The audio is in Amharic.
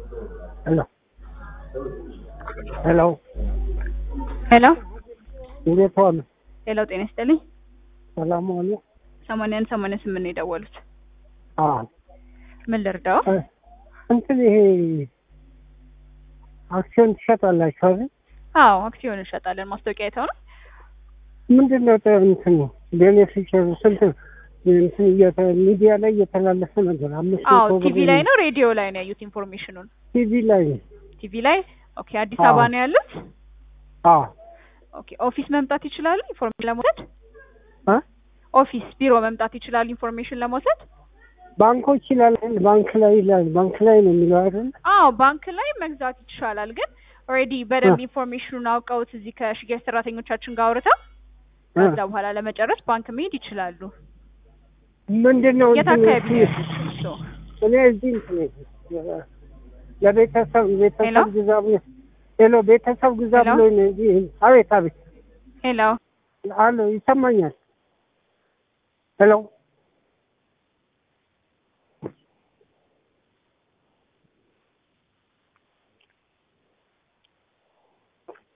ሄሎ ሄሎ ሄሎ እንዴት ዋሉ? ሄሎ፣ ጤና ይስጥልኝ። ሰላም ዋሉ? ሰማንያን ሰማንያ ስምንት ነው የደወሉት። አዎ ምን ልርዳው? እ እንትን ይሄ አክሲዮን ትሸጣላችሁ አይደል? አዎ አክሲዮን እንሸጣለን። ማስታወቂያ አይተው ነው? ምንድን ነው ጥ- እንትን ቤኔፊሻሩ ስንት እንትን እየተ- ሚዲያ ላይ እየተላለፈ ነገር አምስት አዎ መቶ ብር ቲቪ ላይ ነው ሬዲዮ ላይ ነው ያዩት ኢንፎርሜሽኑን? ቲቪ ላይ ነው። ቲቪ ላይ ኦኬ። አዲስ አዎ። አበባ ነው ያሉት? አዎ ኦኬ። ኦፊስ መምጣት ይችላሉ ኢንፎርሜሽን ለመውሰድ? እ ኦፊስ ቢሮ መምጣት ይችላሉ ኢንፎርሜሽን ለመውሰድ? ባንኮች ይላል ባንክ ላይ ይላል ባንክ ላይ ነው የሚለው አይደል? አዎ ባንክ ላይ መግዛት ይቻላል። ግን ኦልሬዲ በደንብ ኢንፎርሜሽኑን አውቀውት እዚህ ከሽያጭ ሰራተኞቻችን ጋር አውርተው እ ከዛ በኋላ ለመጨረስ ባንክ መሄድ ይችላሉ። ምንድን ነው የት እንትን አካባቢ ነው እስኪ- ያሉት እርስዎ? እኔ እዚህ እንትን እ- ለቤተሰብ ቤተሰብ ሄሎ? ግዛ ብሎ ሄሎ ቤተሰብ ግዛ ሄሎ? ብሎ ነው እዚህ አቤት አቤት ሄሎ አሎ ይሰማኛል ሄሎ